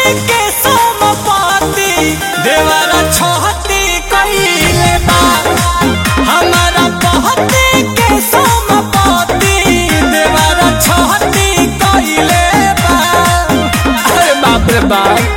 के सोमपाती देवरा छोहती कइले बा हमारा पहती के सोमपाती देवरा छोहती कइले बा अरे बाप रे बाप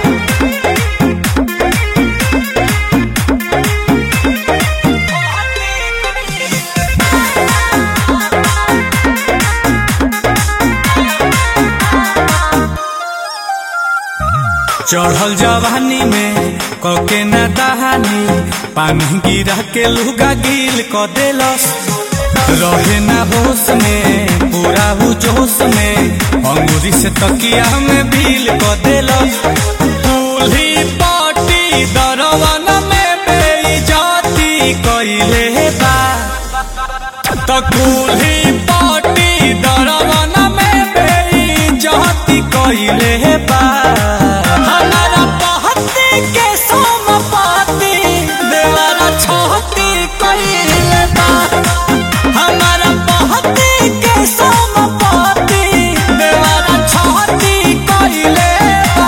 चढ़ल जवानी में कके न दहानी पानी गिरा के लुगा गिल क देलस रहे ना होश में पूरा हु जोश में अंगूरी से तकिया में भील क देलस दूल्ही पाटी दरवन में बेइज्जती कइले बा त कुल्ही पाटी दरवन में बेइज्जती कइले बा हमारा पहती के सोमपाती देवरा छोहती कइले बा हमारा पहती के सोमपाती देवरा छोहती कइले बा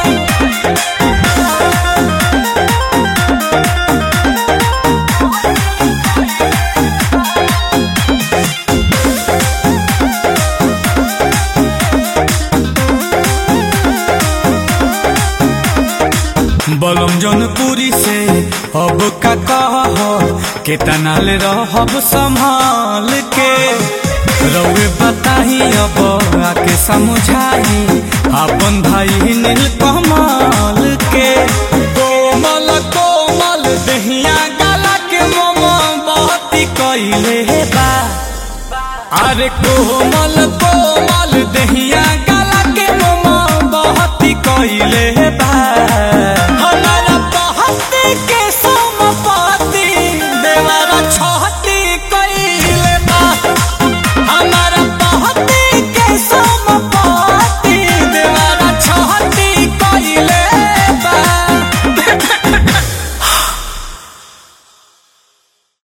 बलम जनपुरी से अब का कह केतना ले रहब संभाल के रउए बताही अब आके समझाई अपन भाई नील कमाल के कोमल कोमल दहिया गला के मोमबत्ती कइले बा अरे कोमल कोमल दहिया